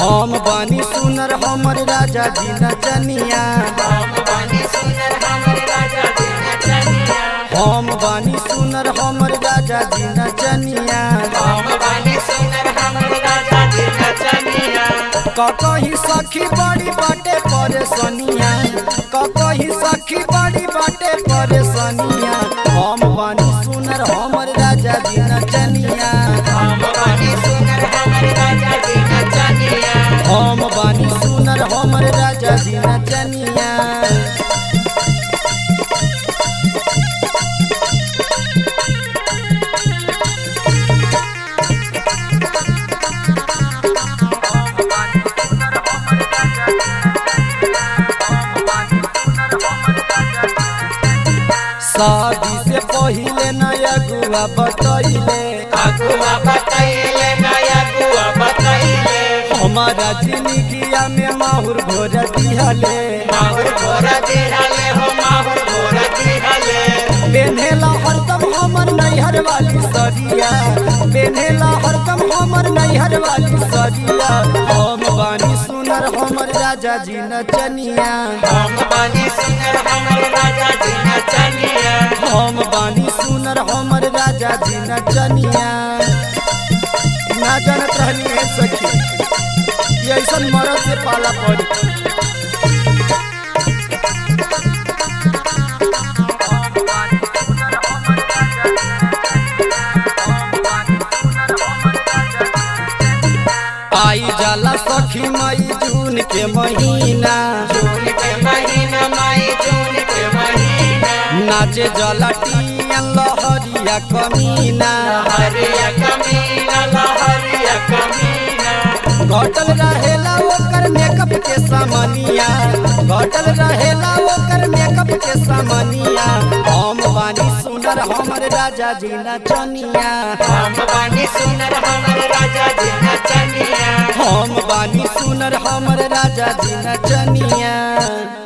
हम बानी सुनर हमर राजा जी नचनिया हम बानी सुनर हमर राजा जी नचनिया हम बानी सुनर हमर राजा जी नचनिया हम बानी सुनर हमर राजा जी नचनिया ककही सखी बड़ी बाटे परेशानिया ककही सखी बड़ी बाटे परेशानिया हम बानी सुनर हमर राजा जी नचनिया हम बानी सुनर हमर राजा जी नचनिया हम बानी सुनर हमर राजा जी नचनिया शादी से पहिले नया गुआ बतैले अगुआ बतैले नया गुआ बतैले हमारा जिंदगिया में माहुर घोर दिहले माहुर घोरा दिहले हो माहुर घोरा दिहले पेन्हेला हरदम हमर नैहर वाली सरिया पेन्हेला हरदम हमर नैहर वाली सरिया हम बानी सुनर हमर राजा जी नचनिया हम बानी सुनर हमर राजा जी नचनिया हम बानी सुनर हमर राजा जी नचनिया ना जानत रहनी है सखी कि ऐसन मरद से पाला पड़ी आई जाला सखी मई जून के महीना जून के महीना मई जून के महीना नाचे जला टियन लहरिया कमीना लहरिया कमीना लहरिया कमीना घटल रहेला ओकर मेकअप के सामनिया घटल रहेला ओकर मेकअप के सामनिया हम बानी सुनर हमर राजा जी नचनिया हम बानी सुनर हमर राजा जी नचनिया हम बानी सुनर हमर राजा जी नचनिया